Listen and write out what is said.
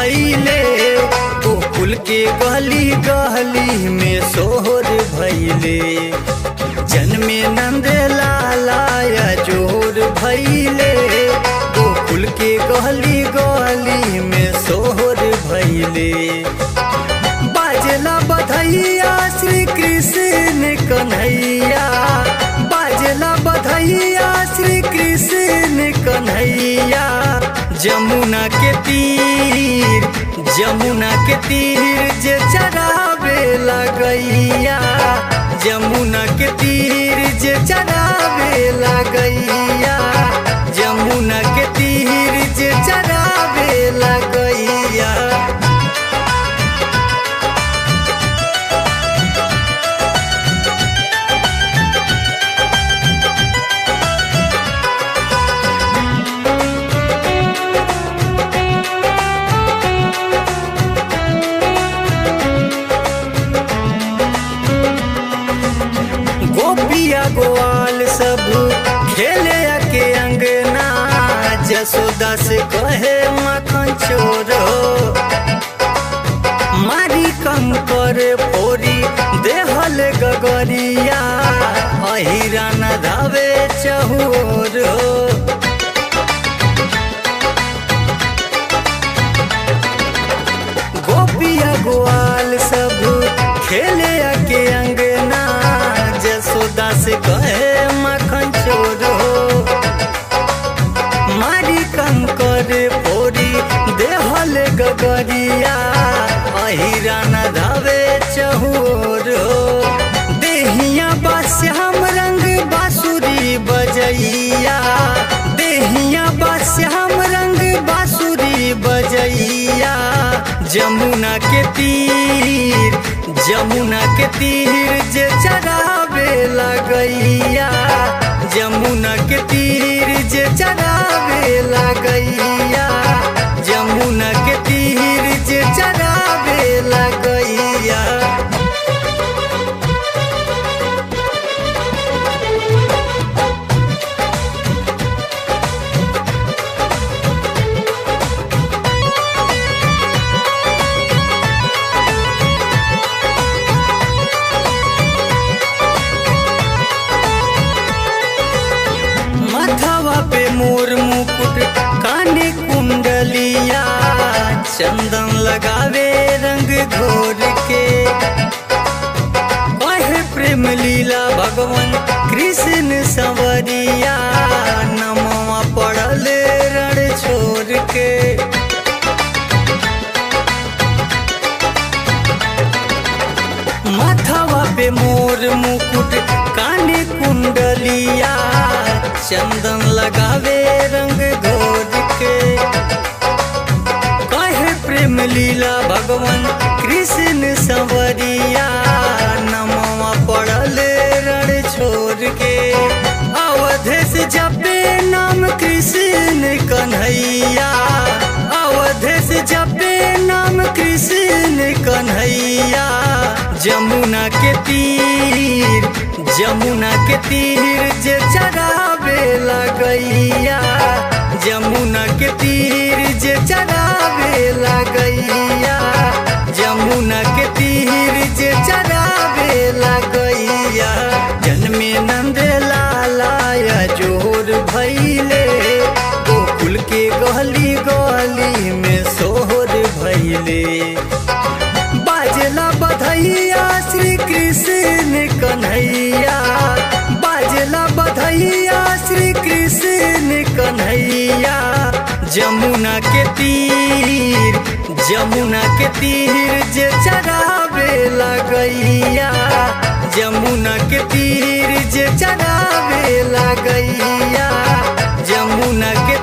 भैले गोकुल के गली गली में सोहर भैले जन्मे नंद लालाया जोर भैले गोकुल के गली गली में सोहर भैले बाजला बधैया श्री कृष्ण कन्हैया बाजला बधैया श्री कृष्ण कन्हैया जमुना के तीर जमुना के तीर जे चरावे लगैया जमुना के तीर जे चरावे लगैया जमुना के तीर जे चरावे लगैया गोपिया गोवाल सब खेले के अंगना जसोदा से कहे मखन चोर हो मारी कंकर फोरी देहल गगरिया अहिरा न धावे चहोर हो गोपिया गोवाल सब खेले के अंगना जसोदा से कहे मखन चोर हो मारी कंकर फोरी देहल गगरिया अहिरा न धावे चहोर हो देहिया बास्याम रंग बांसुरी बजैया देहिया बास्याम रंग बांसुरी बजैया जमुना के तीर जमुना के तीर जे चरावे लगैया जमुना के तीर जे चरावे लगैया जमुना के तीर जे चरावे लगैया माथवा पे मोर मुकुट काने कुंडलिया चंदन लगावे रंग घोर के कहे प्रेम लीला भगवान कृष्ण संवरिया नमवा पड़ल रण छोड़ के माथवा पे मोर मुकुट काने कुंडलिया चंदन लगावे रंग घोर के कहे प्रेम लीला भगवान कृष्ण संवरिया नमवा पड़ल रण छोड़ के अवधेश जपे नाम कृष्ण कन्हैया अवधेश जपे नाम कृष्ण कन्हैया जमुना के तीर जमुना के तीर जे चरावे लगैया जमुना के तीर जे चरावे लगैया जमुना के तीर जे चरावे लगैया जन्मे नंद लालाया जोर भैले गोकुल के गली गली में सोहर भैले बाजला बधैया श्री कृष्ण कन्हैया बाजला बधैया श्री कृष्ण कन्हैया जमुना के तीर जमुना के तीर जे चरावे लगैया जमुना के तीर जे चरावे लगैया जमुना के